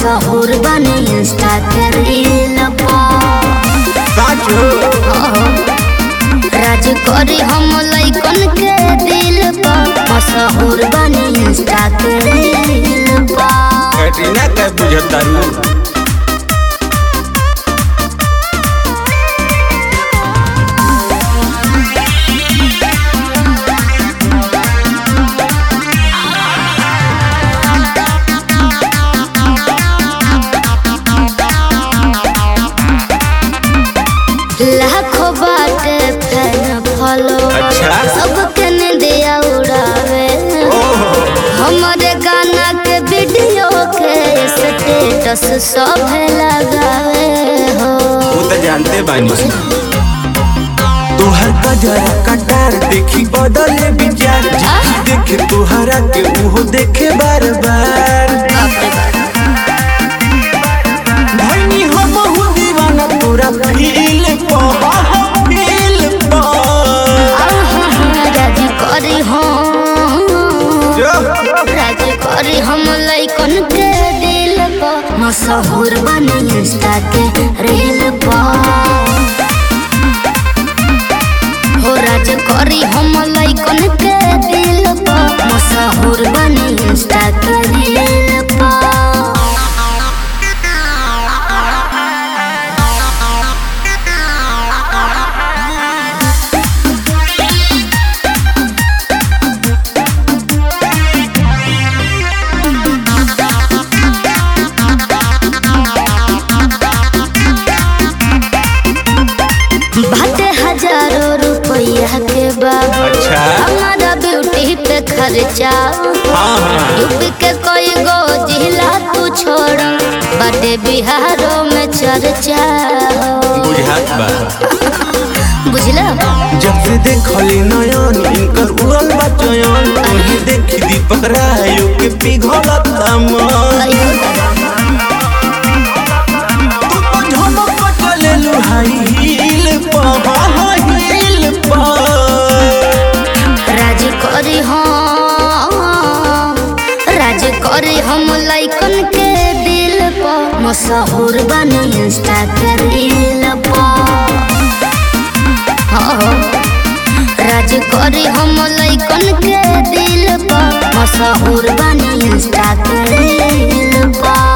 मशहूर बने इंस्टा के रील पर साचो राज करी हम लइकन के दिल पर मशहूर बने इंस्टा के रील पर कैटरीना के बुझतारू लाखों बाटे फैन फॉलो अच्छा। सबके निंदिया उड़ावे ओहो हमारे गाना के वीडियो के स्टेटस सब लगावे हो वो तो जानते बानी तोहर गजरा कटार देखी बदले विचार जिकी देखे तोहरा के उहो देखे बार बार भैनी हम हूँ दीवाना तोरा फील पर फील पर राजी करी हम जो राजी करी हम लइकन के दिल पर मशहूर बने इंस्टा के रील पर हो राज करी हम लइकन के दिल पर मशहूर बने इंस्टा के रील पर बाटे हजारों रुपया के बाबू अच्छा। हमारा ब्यूटी पे खर्चा हाँ हाँ यूपी के कोई गो जिला तू छोड़ बाटे बिहारों में चर्चा बुझात बा बुझला जब से देखली नयन इनकर उड़ल बा चयन तोही देखी दीपक रायो के पिघलत मन तू तो झमक चलेलु हाई हील पर हील पर राज करी हम राज करी हम लइकन के दिल पर मशहूर बने इंस्टा के रील पर हाँ राज करी हम लइकन के दिल पर मशहूर बने इंस्टा के रील पर